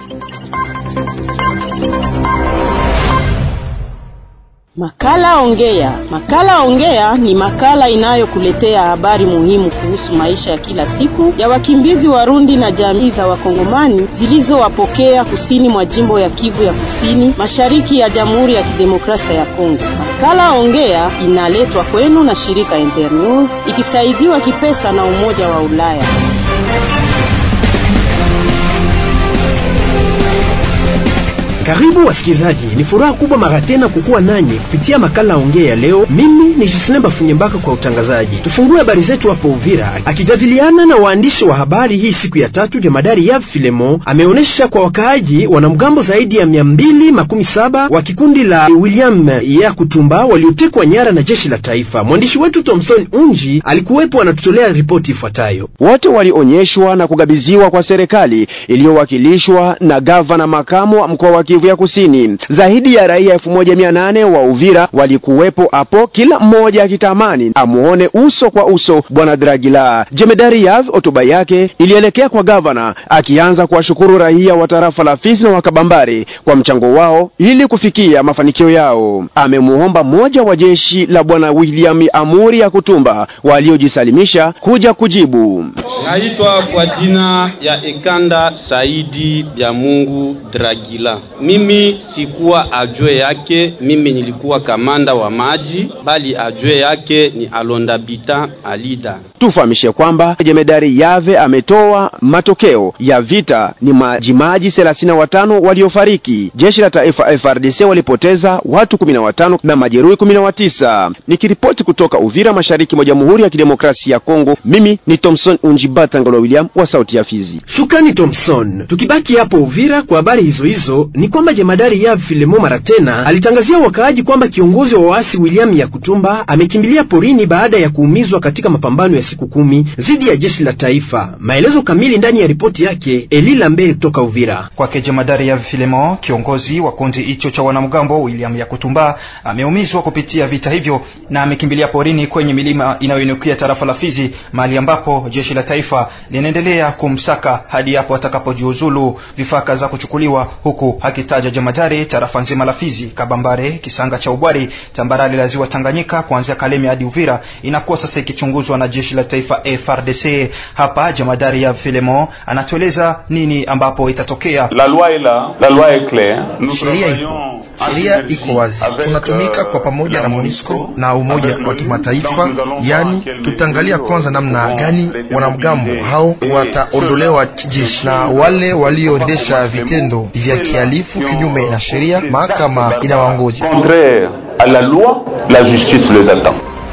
Makala Ongea. Makala Ongea ni makala inayokuletea habari muhimu kuhusu maisha ya kila siku ya wakimbizi Warundi na jamii za Wakongomani zilizowapokea kusini mwa jimbo ya Kivu ya Kusini, mashariki ya Jamhuri ya Kidemokrasia ya Kongo. Makala Ongea inaletwa kwenu na shirika Internews ikisaidiwa kipesa na Umoja wa Ulaya. Karibu wasikilizaji, ni furaha kubwa mara tena kukuwa nanyi kupitia makala ongea ya leo. Mimi ni Jislemba Bafunyembaka kwa utangazaji. Tufungue habari zetu hapo Uvira. Akijadiliana na waandishi wa habari hii siku ya tatu, jemadari Yav Filemo ameonyesha kwa wakaaji wanamgambo zaidi ya mia mbili makumi saba wa kikundi la William ya Kutumba waliotekwa nyara na jeshi la taifa. Mwandishi wetu Thomson Unji alikuwepo, anatutolea ripoti ifuatayo. Wote walionyeshwa na kugabiziwa kwa serikali iliyowakilishwa na gavana makamu wa mkoa wa Kivu ya Kusini. Zaidi ya raia elfu moja mia nane wa Uvira walikuwepo hapo, kila mmoja akitamani amuone uso kwa uso bwana Dragila. Jemedari Yav hotuba yake ilielekea kwa gavana, akianza kuwashukuru raia wa tarafa la Fizi na Wakabambare kwa mchango wao ili kufikia mafanikio yao. Amemuomba mmoja wa jeshi la bwana William Amuri ya Kutumba waliojisalimisha kuja kujibu. Naitwa kwa jina ya Ekanda Saidi ya Mungu Dragila. Mimi sikuwa ajue yake, mimi nilikuwa kamanda wa maji, bali ajue yake ni Alondabita Alida. Tufahamishe kwamba jemedari Yave ametoa matokeo ya vita ni majimaji thelathini na watano waliofariki. Jeshi la taifa FRDC walipoteza watu kumi na watano na majeruhi kumi na watisa. Nikiripoti kutoka Uvira, mashariki mwa Jamhuri ya Kidemokrasia ya Kongo, mimi ni Thomson Unjibata Ngolo William wa Sauti ya Fizi. Shukrani Thomson. Tukibaki hapo Uvira kwa habari hizo hizo, ni kwamba jemadari Yav Filemo mara tena alitangazia wakaaji kwamba kiongozi wa waasi William Yakutumba amekimbilia porini baada ya kuumizwa katika mapambano ya siku kumi dhidi ya jeshi la taifa. Maelezo kamili ndani ya ripoti yake Eli Lambert kutoka Uvira. Kwake jemadari Yav Filemo, kiongozi wa kundi hicho cha wanamgambo William Yakutumba ameumizwa kupitia vita hivyo na amekimbilia porini kwenye milima inayoinukia tarafa la Fizi, mahali ambapo jeshi la taifa linaendelea kumsaka hadi hapo atakapojiuzulu, vifaa za kuchukuliwa huku akitaja jemadari tarafa nzima la Fizi, Kabambare, Kisanga cha Ubwari, tambarare la ziwa Tanganyika kuanzia Kalemi hadi Uvira inakuwa sasa ikichunguzwa na jeshi la taifa FRDC. Hapa jemadari ya Filemo anatueleza nini ambapo itatokea. La loi est là, la loi est claire. Sheria ipo, sheria iko wazi. Tunatumika kwa pamoja na MONUSCO na Umoja wa Kimataifa, yani tutaangalia kwanza namna gani wanamgambo hao wataondolewa kijeshi na wale walioendesha vitendo vya kihalifu kinyume na sheria, mahakama inawaongoja. Contraire à la loi, la justice les attend.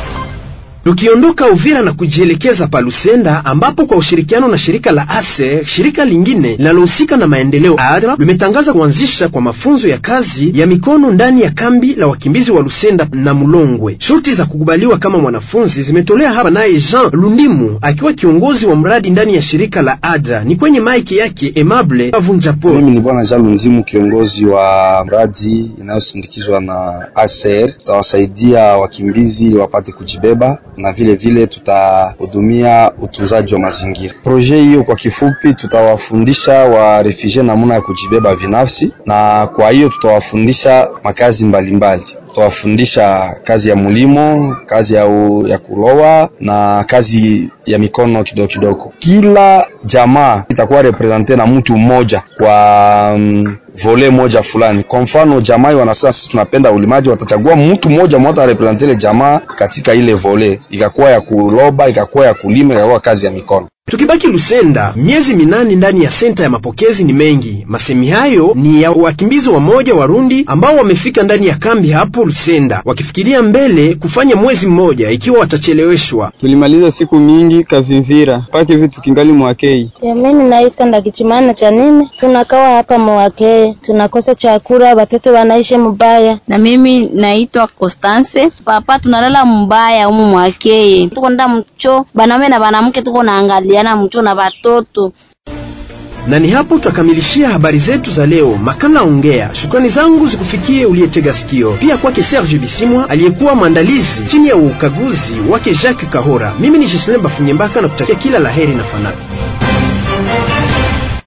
Tukiondoka Uvira na kujielekeza pa Lusenda ambapo kwa ushirikiano na shirika la ASER, shirika lingine linalohusika na maendeleo ADRA limetangaza kuanzisha kwa mafunzo ya kazi ya mikono ndani ya kambi la wakimbizi wa Lusenda na Mulongwe. Shuti za kukubaliwa kama mwanafunzi zimetolewa hapa naye Jean Lundimu akiwa kiongozi wa mradi ndani ya shirika la ADRA. Ni kwenye maiki yake Emable Avunjapo. Mimi ni bwana Jean Lundimu, kiongozi wa mradi inayosindikizwa na ASER. Tutawasaidia wakimbizi ili wapate kujibeba na vile vile tutahudumia utunzaji wa mazingira. Proje hiyo kwa kifupi, tutawafundisha wa refugee namna ya kujibeba binafsi, na kwa hiyo tutawafundisha makazi mbalimbali tutawafundisha kazi ya mulimo, kazi ya, u, ya kulowa na kazi ya mikono kidogo kidogo. Kila jamaa itakuwa represente na mtu mmoja kwa um, vole moja fulani. Kwa mfano jamaa wanasema sisi tunapenda ulimaji, watachagua mtu mmoja mmoja arepresente ile jamaa katika ile vole, ikakuwa ya kuloba, ikakuwa ya kulima, ikakuwa kazi ya mikono. Tukibaki Lusenda, miezi minane ndani ya senta ya mapokezi ni mengi. Masemi hayo ni ya wakimbizi wa moja Warundi ambao wamefika ndani ya kambi hapo Lusenda, wakifikiria mbele kufanya mwezi mmoja ikiwa watacheleweshwa. Tulimaliza siku mingi kavimvira mpaka hivi tukingali mwakei. Mimi naisika ndakichimana cha nini, tunakawa hapa mwakei, tunakosa chakula, watoto wanaishi mbaya. Na mimi naitwa Constance, papa tunalala mbaya umu mwakei, tuko nda mcho banaume na banamke tuko naangalia na mcho na watoto na ni hapo tutakamilishia habari zetu za leo, makala ongea. Shukrani zangu zikufikie uliyetega sikio, pia kwake Serge Bisimwa aliyekuwa mwandalizi chini ya ukaguzi wake Jacques Kahora. Mimi ni Jocelyn Bafunyembaka na kutakia kila laheri na fanaka.